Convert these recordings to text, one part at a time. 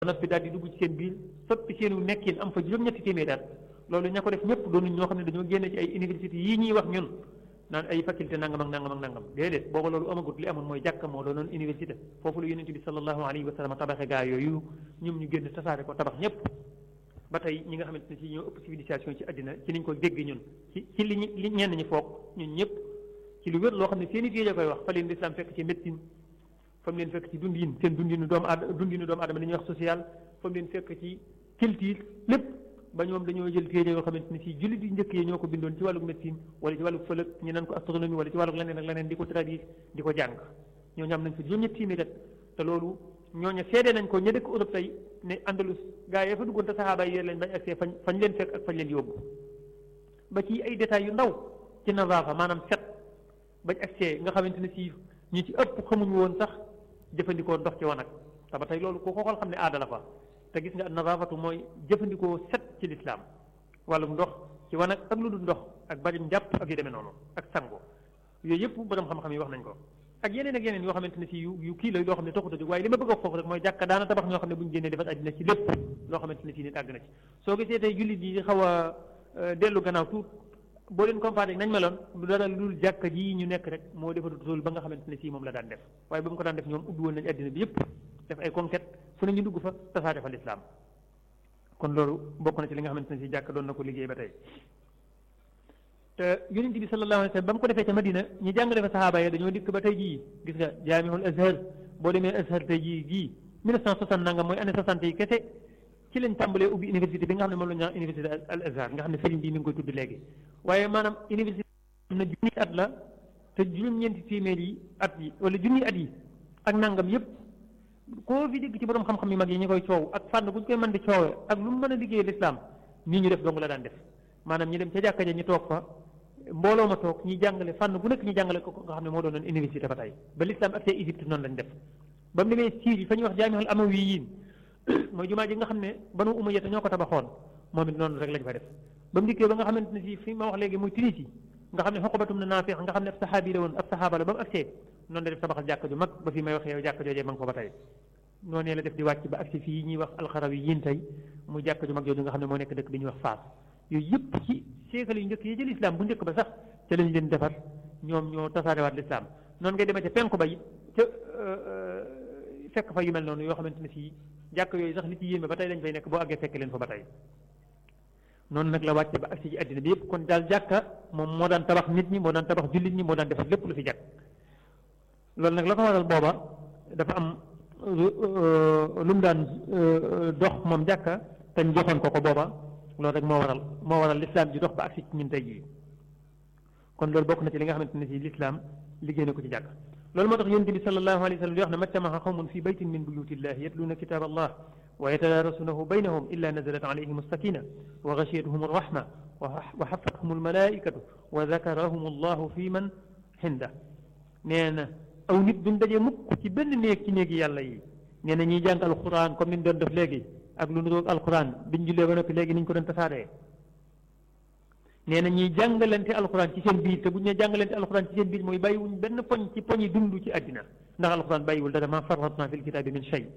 ba noppi daal di dugg ci seen biir soppi seenu nekkin am fa juróom-ñetti téeméer at loolu ña ko def ñëpp doonu ñoo xam ne dañoo génne ci ay université yii ñuy wax ñun naan ay faculté nangam ak nangam ak nangam déedéet booba loolu amagut li amoon mooy jàkka moo doonoon université foofu la yonent bi sallallahu alayhi wa sallam tabaxe gaa yooyu ñoom ñu génn tasaare ko tabax ñëpp ba tey ñi nga xamante ne si ñoo ëpp civilisation ci àddina ci niñ ko dégg ñun ci ci li li ñenn ñi foog ñun ñëpp ci lu wér loo xam ne seen i téere koy wax fa leen lislaam fekk ci médecine fa mu leen fekk ci dundin seen dundinu doomu aadama dundinu doomu aadama li ñuy wax social fa mu leen fekk ci culture lépp ba ñoom dañoo jël téere yoo xamante ne si jullit yu njëkk yi ñoo ko bindoon ci wàllu médecine wala ci wàllu fëlëg ñu naan ko astronomie wala ci wàllu leneen ak leneen di ko traduire di ko jàng ñoo ñam nañ fa juróom-ñetti téeméer te loolu ñooñu seede nañ ko ña dëkk Europe tey ne Andalus gaa yi fa duggoon te saxaaba yi leen bañ agsee fañ fañ leen fekk ak fañ leen yóbbu ba ci ay détails yu ndaw ci nazaafa maanaam set bañ agsee nga xamante ne si ñi ci ëpp xamuñu woon sax jëfandikoo ndox ci wanag te ba tey loolu ku ko xool xam ne aada la fa te gis nga nazaafatu mooy jëfandikoo set ci lislaam wàllum ndox ci wanag ak lu dul ndox ak bari njàpp ak yu demee noonu ak sango yooyu yëpp borom xam-xam yi wax nañ ko ak yeneen ak yeneen yoo xamante ne si yu yu kii la yoo xam ne taxut a jóg waaye li ma bëgg a foofu rek mooy jàkka daana tabax ñoo xam ne bu ñu génnee defar àddina ci lépp loo xamante ne si nit àgg na ci soo gisee tey jullit yi xaw a dellu gannaaw tuut boo leen comparé nañ meloon lu dara lu dul jàkka ji ñu nekk rek moo defarut loolu ba nga xamante ne si moom la daan def waaye ba mu ko daan def ñoom ubbi woon nañ àddina bi yëpp def ay conquête fu ne ñu dugg fa tasaare fa lislaam kon loolu bokk na ci li nga xamante ne si jàkk doon na ko liggéey ba tey te yonent bi sallallahu alayhi wa sallam ba mu ko defee ca Madina ñi jàngale fa saxaaba yi dañoo dikk ba tey jii gis nga jaamihul azhar boo demee azhar tey jii gii 1960 nangam mooy année 60 yi kese ci lañ tàmbalee ubbi université bi nga xam ne moom la ñu naan université al azhar nga xam ne sëriñ bi mi ngi koy tudd léegi waaye maanaam université am na junni at la te juróom-ñeenti téeméer yi at yi wala junni at yi ak nangam yépp koo fi dégg ci borom xam-xam yu mag yi ñu koy coow ak fànn bu ñu koy mën di coowee ak lu mu mën a liggéey lislaam nii ñu def dong la daan def maanaam ñi dem ca jàkka ja ñu toog fa mbooloo ma toog ñi jàngale fànn bu nekk ñu jàngale ko nga xam ne moo doonoon université ba tey ba lislaam ak see Égypte noonu lañ def ba mu demee Syrie fa ñuy wax jaamihul amawiyin mooy jumaa ji nga xam ne banu umayya ñoo ko tabaxoon moom it noonu rek lañ fa def ba mu dikkee ba nga xamante ne si fi ma wax léegi muy Tunisie nga xam ne xoqabatum na naafiq nga xam ne ab saxaabi la woon ab saxaaba la ba mu agsee noonu la def tabaxal jàkka ju mag ba fi may waxee yow jàkka joojee ma ngi ko ba tey noonu la def di wàcc ba agsi fii ñuy wax alxarawi yiin tey muy jàkka ju mag jooju nga xam ne moo nekk dëkk bi ñuy wax Faas yooyu yëpp ci siècle yu njëkk yi ci lislaam bu njëkk ba sax ca lañ leen defar ñoom ñoo tasaarewaat lislaam noonu ngay demee ca penku ba it ca fekk fa yu mel noonu yoo xamante ne si jàkk yooyu sax li ci yéeme ba tey lañ fay nekk boo àggee fekk leen fa ba tey noonu nag la wàcce ba agsi ci àddina bi yëpp kon daal jàkka moom moo daan tabax nit ñi moo daan tabax jullit ñi moo daan defar lépp lu fi jàkk loolu nag la ko waral booba dafa am lu mu daan dox moom jàkka te ñu joxoon ko ko booba loolu rek moo waral moo waral lislaam ji dox ba agsi ci ñun tey jii kon loolu bokk na ci li nga xamante ne si lislaam liggéey na ko ci jàkk loolu moo tax yonent bi sallallahu alayhi wa sallam di wax ne majtamaha qawmun fi baytin min buyutillahi yatluuna kitab allah wa yatadaarasunahu baynahum illa nazalat alayhim alsakina wa gashiyatuhum alrahma wa xafathum almalaikatu wa dakarahum allahu fi man xinda nee na aw nit duñ daje mukk ci benn néeg ci néegi yàlla yi nee na ñiy jàng alquran comme niñ doon def léegi ak lu nuroog alquran biñ jullee ba noppi léegi niñ ko doon tasaaree nee na ñuy jàngalante alquran ci seen biir te bu ñu nee jàngalante alquran ci seen biir mooy bàyyiwuñ benn poñ ci poñi dund ci àddina ndax alquran bàyyiwul dara ma farratna fil kitaabi min shay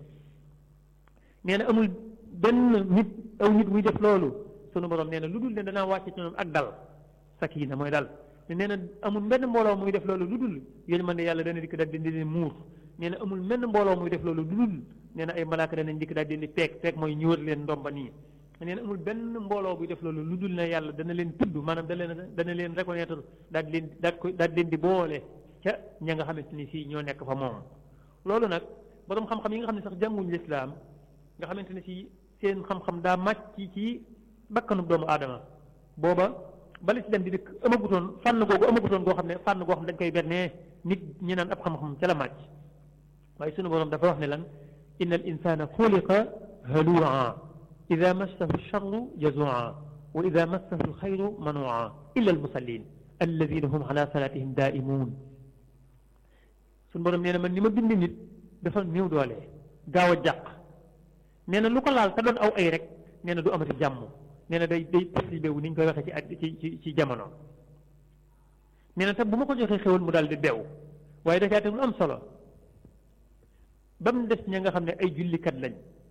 nee na amul benn nit aw nit muy def loolu sunu borom nee na lu dul ne danaa wàcce ci ñoom ak dal sakina mooy dal nee na amul benn mbooloo muy def loolu lu dul yéen man ne yàlla dana dikk daal di leen muur nee na amul benn mbooloo muy def loolu lu dul nee na ay malaaka danañ dikk daal di leen peeg peeg mooy ñu wër leen ndomba nii nee na amul benn mbooloo buy def loolu lu dul ne yàlla dana leen tudd maanaam da leen dana leen reconnaître daal di leen daal ko daal di leen di boole ca ña nga xamante ni si ñoo nekk fa moom loolu nag borom xam-xam yi nga xam ne sax jànguñ lislaam nga xamante ne si seen xam-xam daa màcc ci bakkanub doomu aadama booba ba lislaam di dëkk amagutoon fànn googu amagutoon goo xam ne fànn goo xam ne dañ koy bernee nit ñi naan ab xam-xam ca la màcc waaye sunu borom dafa wax ne lan inna al insana xuliqa halua ida massahu charru jazua wa ida massahu alxayru manua illa almusallin alladina hum ala salatihim daimun sunu borom nee na man ni ma bind nit dafa néew doole gaaw a jàq nee na lu ko laal te doon aw ay rek nee na du amati jàmm nee na day day perturbé wu ni ñu koy waxee ci at ci ci ci jamono nee na te bu ma ko joxee xéwal mu daal di beew waaye dafay teg lu am solo ba mu des ña nga xam ne ay jullikat lañ